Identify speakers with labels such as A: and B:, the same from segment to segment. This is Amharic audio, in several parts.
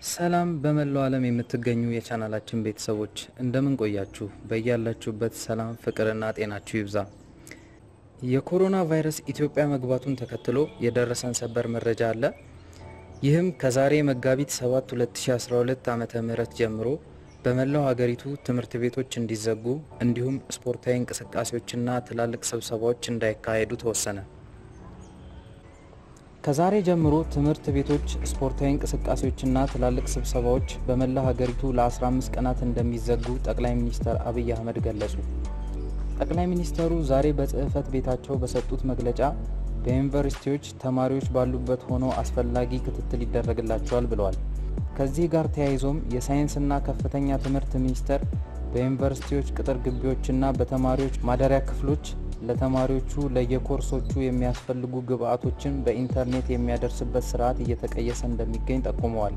A: ሰላም በመላው ዓለም የምትገኙ የቻናላችን ቤተሰቦች እንደምን ቆያችሁ? በያላችሁበት ሰላም ፍቅርና ጤናችሁ ይብዛ። የኮሮና ቫይረስ ኢትዮጵያ መግባቱን ተከትሎ የደረሰን ሰበር መረጃ አለ። ይህም ከዛሬ መጋቢት 7 2012 ዓመተ ምህረት ጀምሮ በመላው ሀገሪቱ ትምህርት ቤቶች እንዲዘጉ እንዲሁም ስፖርታዊ እንቅስቃሴዎችና ትላልቅ ስብሰባዎች እንዳይካሄዱ ተወሰነ። ከዛሬ ጀምሮ ትምህርት ቤቶች፣ ስፖርታዊ እንቅስቃሴዎችና ትላልቅ ስብሰባዎች በመላ ሀገሪቱ ለ15 ቀናት እንደሚዘጉ ጠቅላይ ሚኒስትር አብይ አህመድ ገለጹ። ጠቅላይ ሚኒስትሩ ዛሬ በጽህፈት ቤታቸው በሰጡት መግለጫ በዩኒቨርሲቲዎች ተማሪዎች ባሉበት ሆነው አስፈላጊ ክትትል ይደረግላቸዋል ብለዋል። ከዚህ ጋር ተያይዞም የሳይንስና ከፍተኛ ትምህርት ሚኒስቴር በዩኒቨርሲቲዎች ቅጥር ግቢዎችና በተማሪዎች ማደሪያ ክፍሎች ለተማሪዎቹ ለየኮርሶቹ የሚያስፈልጉ ግብዓቶችን በኢንተርኔት የሚያደርስበት ስርዓት እየተቀየሰ እንደሚገኝ ጠቁመዋል።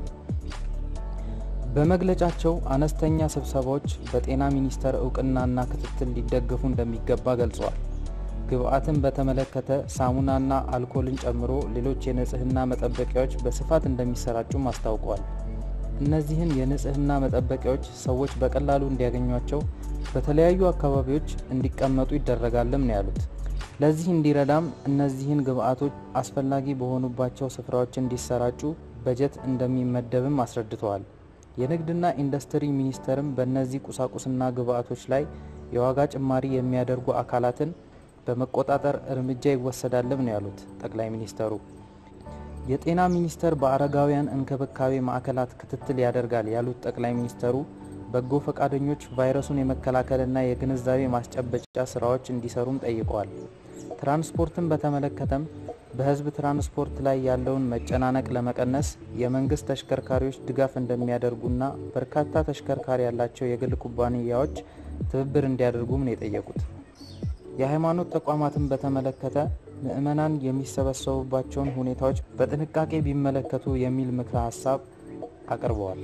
A: በመግለጫቸው አነስተኛ ስብሰባዎች በጤና ሚኒስቴር እውቅናና ክትትል ሊደገፉ እንደሚገባ ገልጸዋል። ግብዓትን በተመለከተ ሳሙናና አልኮልን ጨምሮ ሌሎች የንጽህና መጠበቂያዎች በስፋት እንደሚሰራጩም አስታውቀዋል። እነዚህን የንጽህና መጠበቂያዎች ሰዎች በቀላሉ እንዲያገኟቸው በተለያዩ አካባቢዎች እንዲቀመጡ ይደረጋልም ነው ያሉት። ለዚህ እንዲረዳም እነዚህን ግብዓቶች አስፈላጊ በሆኑባቸው ስፍራዎች እንዲሰራጩ በጀት እንደሚመደብም አስረድተዋል። የንግድና ኢንዱስትሪ ሚኒስቴርም በእነዚህ ቁሳቁስና ግብዓቶች ላይ የዋጋ ጭማሪ የሚያደርጉ አካላትን በመቆጣጠር እርምጃ ይወሰዳልም ነው ያሉት ጠቅላይ ሚኒስተሩ። የጤና ሚኒስቴር በአረጋውያን እንክብካቤ ማዕከላት ክትትል ያደርጋል ያሉት ጠቅላይ ሚኒስተሩ በጎ ፈቃደኞች ቫይረሱን የመከላከልና የግንዛቤ ማስጨበጫ ስራዎች እንዲሰሩም ጠይቀዋል። ትራንስፖርትን በተመለከተም በሕዝብ ትራንስፖርት ላይ ያለውን መጨናነቅ ለመቀነስ የመንግስት ተሽከርካሪዎች ድጋፍ እንደሚያደርጉና በርካታ ተሽከርካሪ ያላቸው የግል ኩባንያዎች ትብብር እንዲያደርጉም ነው የጠየቁት። የሃይማኖት ተቋማትን በተመለከተ ምዕመናን የሚሰበሰቡባቸውን ሁኔታዎች በጥንቃቄ ቢመለከቱ የሚል ምክረ ሀሳብ አቅርበዋል።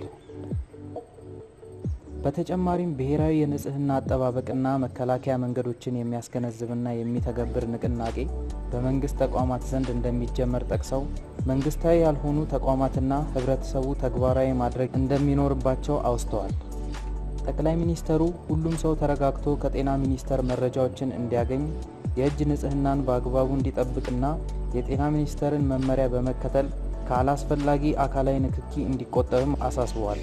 A: በተጨማሪም ብሔራዊ የንጽህና አጠባበቅና መከላከያ መንገዶችን የሚያስገነዝብና የሚተገብር ንቅናቄ በመንግስት ተቋማት ዘንድ እንደሚጀመር ጠቅሰው መንግስታዊ ያልሆኑ ተቋማትና ህብረተሰቡ ተግባራዊ ማድረግ እንደሚኖርባቸው አውስተዋል። ጠቅላይ ሚኒስተሩ ሁሉም ሰው ተረጋግቶ ከጤና ሚኒስቴር መረጃዎችን እንዲያገኝ የእጅ ንጽህናን በአግባቡ እንዲጠብቅና የጤና ሚኒስቴርን መመሪያ በመከተል ከአላስፈላጊ አካላዊ ንክኪ እንዲቆጠብም አሳስበዋል።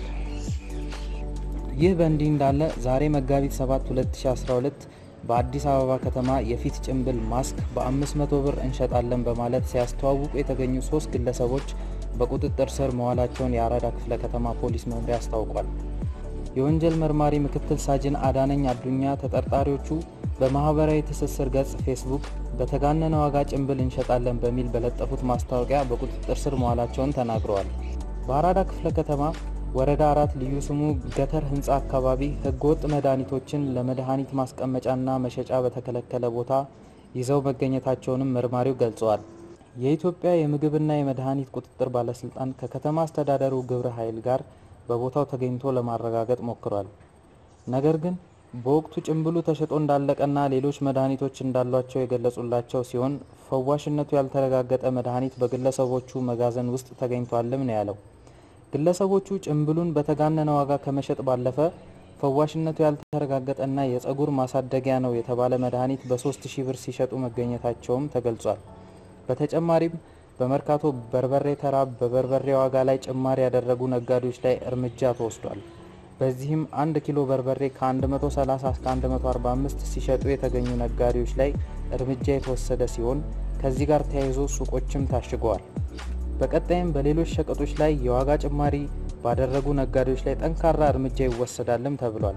A: ይህ በእንዲህ እንዳለ ዛሬ መጋቢት 7 2012 በአዲስ አበባ ከተማ የፊት ጭንብል ማስክ በ500 ብር እንሸጣለን በማለት ሲያስተዋውቁ የተገኙ ሶስት ግለሰቦች በቁጥጥር ስር መዋላቸውን የአራዳ ክፍለ ከተማ ፖሊስ መምሪያ አስታውቋል። የወንጀል መርማሪ ምክትል ሳጅን አዳነኝ አዱኛ ተጠርጣሪዎቹ በማህበራዊ ትስስር ገጽ ፌስቡክ በተጋነነ ዋጋ ጭንብል እንሸጣለን በሚል በለጠፉት ማስታወቂያ በቁጥጥር ስር መዋላቸውን ተናግረዋል። በአራዳ ክፍለ ከተማ ወረዳ አራት ልዩ ስሙ ገተር ህንፃ አካባቢ ህገወጥ መድኃኒቶችን ለመድኃኒት ማስቀመጫና መሸጫ በተከለከለ ቦታ ይዘው መገኘታቸውንም መርማሪው ገልጸዋል። የኢትዮጵያ የምግብና የመድኃኒት ቁጥጥር ባለስልጣን ከከተማ አስተዳደሩ ግብረ ኃይል ጋር በቦታው ተገኝቶ ለማረጋገጥ ሞክሯል። ነገር ግን በወቅቱ ጭንብሉ ተሸጦ እንዳለቀና ሌሎች መድኃኒቶች እንዳሏቸው የገለጹላቸው ሲሆን ፈዋሽነቱ ያልተረጋገጠ መድኃኒት በግለሰቦቹ መጋዘን ውስጥ ተገኝቷልም ነው ያለው። ግለሰቦቹ ጭንብሉን በተጋነነ ዋጋ ከመሸጥ ባለፈ ፈዋሽነቱ ያልተረጋገጠና የጸጉር ማሳደጊያ ነው የተባለ መድኃኒት በ3000 ብር ሲሸጡ መገኘታቸውም ተገልጿል። በተጨማሪም በመርካቶ በርበሬ ተራ በበርበሬ ዋጋ ላይ ጭማሪ ያደረጉ ነጋዴዎች ላይ እርምጃ ተወስዷል። በዚህም አንድ ኪሎ በርበሬ ከ130 እስከ 145 ሲሸጡ የተገኙ ነጋዴዎች ላይ እርምጃ የተወሰደ ሲሆን ከዚህ ጋር ተያይዞ ሱቆችም ታሽገዋል። በቀጣይም በሌሎች ሸቀጦች ላይ የዋጋ ጭማሪ ባደረጉ ነጋዴዎች ላይ ጠንካራ እርምጃ ይወሰዳልም ተብሏል።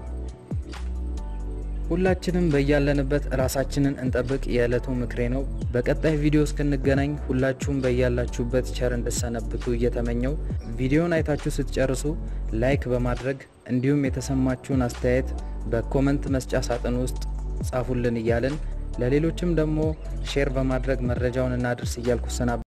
A: ሁላችንም በያለንበት ራሳችንን እንጠብቅ የዕለቱ ምክሬ ነው። በቀጣይ ቪዲዮ እስክንገናኝ ሁላችሁም በያላችሁበት ቸር እንድሰነብቱ እየተመኘው ቪዲዮን አይታችሁ ስትጨርሱ ላይክ በማድረግ እንዲሁም የተሰማችሁን አስተያየት በኮመንት መስጫ ሳጥን ውስጥ ጻፉልን እያልን ለሌሎችም ደግሞ ሼር በማድረግ መረጃውን እናድርስ እያልኩ ሰናበ